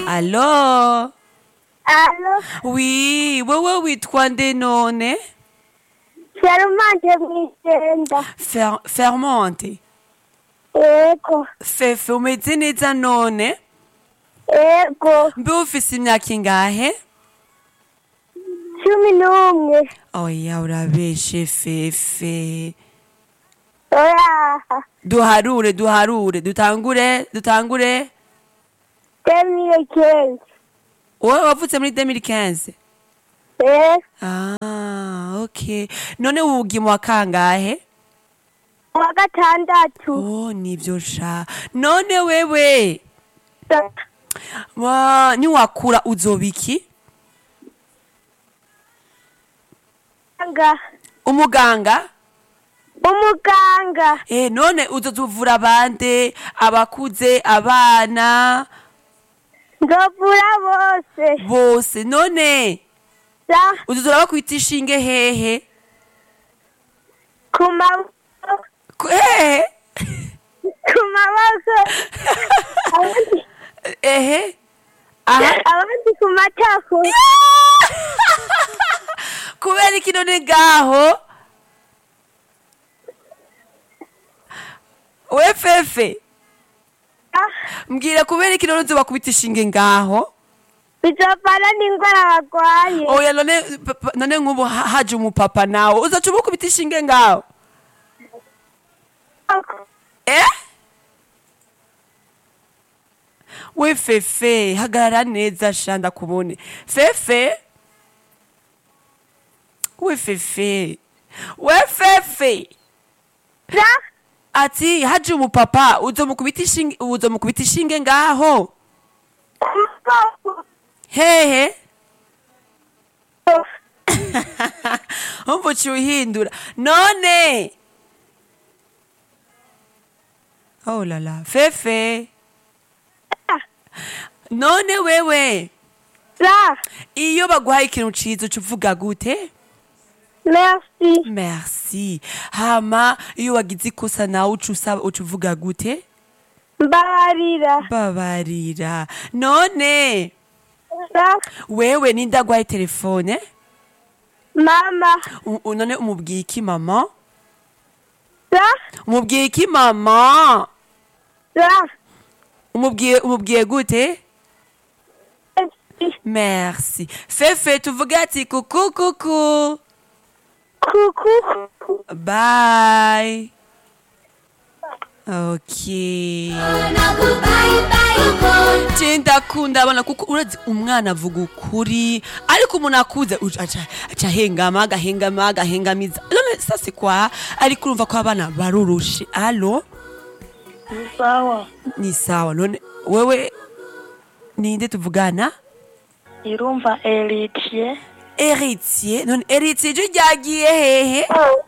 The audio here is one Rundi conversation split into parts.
Allo Alo, Oui, wewe witwa nde none? Charmante mw'igenda. Fer Fermonte. Ego, Fefe umeze neza none? ego, Mbe ufise imyaka ingahe? cumi n'umwe. Oya urabeshe Fefe. Oraha, Duharure, duharure, dutangure, dutangure. demire kenshi. Wowe wavutse muri 2015? Eh, Ah, okay. None wugi mu wa kangahe? uwa gatandatu. Oh, nivyo sha. None wewe, wa niwakura uzoba iki? Muganga, Umuganga? umuganga, Eh, none uzozuvura bande, abakuze, abana, nzovura bose. bose. None Sa, uzozora bakwita ishinge hehe? ku maboko, Ku- Hehe? ku maboko. Abandi, Ehe? Aha. abandi ku matako. kubera iki none ngaho we fefe Ah, mbwira kubera iki none uzoba kubita ishinge ngaho bizovana n'ingwara barwaye. oya none papa- none nk'ubu ha- haje umupapa nawe uzaca uba ukubita ishinge ngaho eh we fefe hagarara neza sha ndakubone fefe we fefe we fefe Sa, ati haje umupapa uzomukubita ishinge uzomukubita ishinge ngaho ku maboko. hehe umva uciye uhindura none oh lala fefe none wewe Sa, iyo baguhaye ikintu ciza uca uvuga gute merci. merci hama iyo wagize ikosa nawe uca usaba uca uvuga gute Mbabarira. babarira none Sa, wewe nindagwaye telefone mama. U- u- none umubwiye iki mama Sa, umubwiye iki mama sa, umubwiye umubwiye gute merci. merci fefe tuvuge ati kuku kuku Kuku. bye okay je ndakunda abana kuko urazi umwana avuga ukuri ariko umuntu akuze uca- aca aca ahengama agahengama agahengamiza none sasi kwa ariko urumva ko abana barurushe alo sawa ni sawa none wewe ninde tuvugana irumva eritiye Héritier none héritier je ryagiye hehe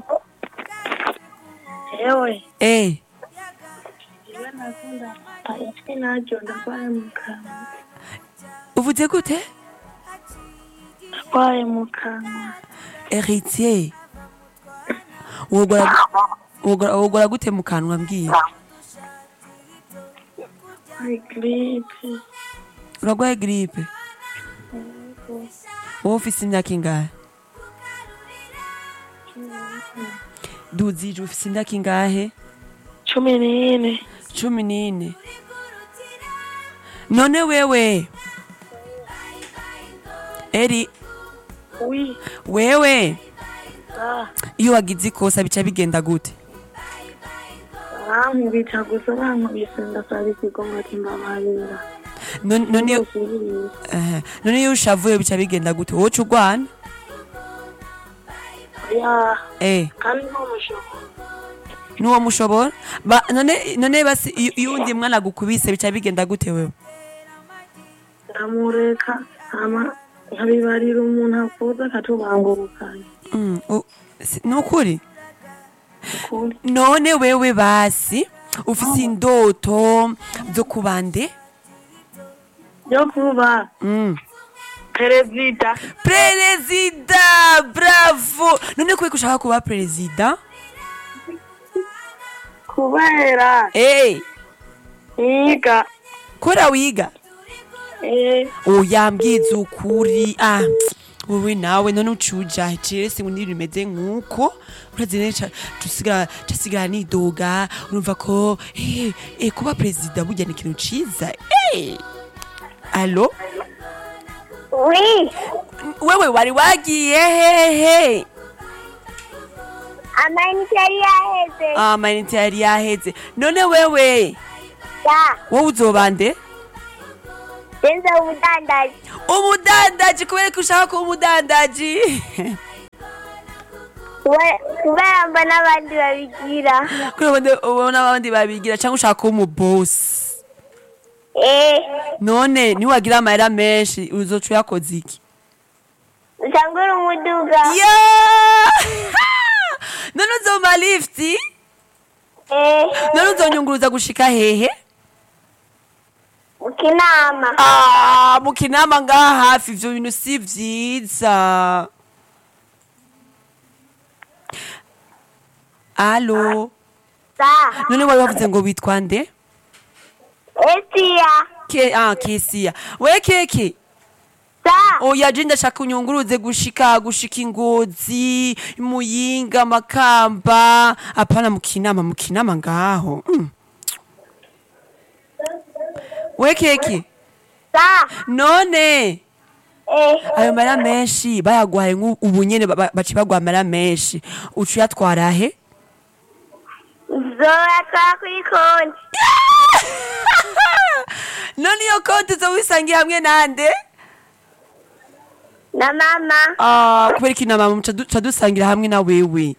yewe eh iwe nakunda ijwi naryo ndarwaye mu kanwa uvuze gute ndarwaye mu kanwa héritier wogora wogora wogora gute mu kanwa mbwira ari giripe uragwaye gripe wowe ufise imyaka ingahe duzije ufise imyaka ingahe cumi n'ine cumi n'ine none wewe eri wi wewe ah iyo wagize ikosa bica bigenda gute bankubita gusa bankubise ndasaba ikigongo ati mbabarira none none iyo- Ndasubiriye. eh, none iyo ushavuye bica bigenda gute wowe uca urwana ya eh kandi nko mushoko nuwo mushobora ba none none basi iyo iyo undi mwana agukubise bica bigenda gute wewe ndamureka hama nkabibarira umuntu akuze akatubangurukanya mm, u- si- nukuri ukuri none wewe basi ufise indoto zo kubande yo kuba mm. perezida perezida bravo none kubera ko ushaka kuba perezida kubera hey, niga kora wiga Eh, oya mbwiza ukuri ah wowe nawe none ucuja jewe singu nibintu bimeze nk'uko urazi neza tusigara tusigara nidoga urumva ko eh eh kuba perezida burya ni ikintu ciza eh alo Oui. wewe wari wagiye hehe Amanite yari yaheze. amayinite yari yaheze none wewe Da. wowe uzobande Denza ubudandaji. umudandaji kubera ko ushaka kuba umudandaji Kuba- Kubera mbona abandi babigira. kubera ubona- ubona abandi babigira cyangwa ushaka kuba umubosi Eh. none niwagira amahera menshi uzoca uyakoze iki Usangura umuduga. ya none uzoma lifti Eh. none uzonyunguruza gushika hehe Mu kinama. Ah, mu kinama ngaha hafi ivyo bintu si vyiza alo Da. none wari wavuze ngo witwa nde Esia. Ke, ah, kesiya we keke Da. oya je ndashaka unyunguruze gushika gushika ingozi muyinga makamba apana mu kinama mu kinama ngaho mm. we keke Da. none Eh. ayo mara menshi bayaguhaye nk'ubu nyene ba- ba- baci baguha amara menshi uca uyatwara he Zoyatwara kuri konti. none iyo konti uzo wisangiye hamwe nande Na mama. Ah, kubera ko inama muca du- ca dusangira hamwe na wewe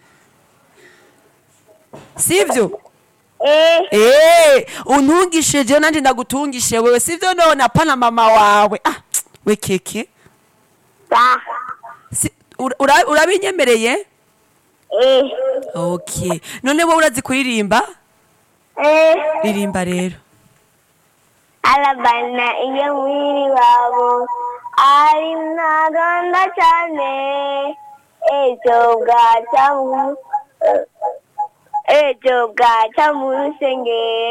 sivyo Eh. Eh, untungishe je nanje ndagutungishe wewe sivyo none apana mama wawe ah we keke Da. Si- ura- ura- urabinyemereye Eh. okay none wowe urazi kuririmba Eh. ririmba rero Alabana iyo mwiri wabo ari ntaganda cyane ejo bwaca mu ejo bwaca mu rusengero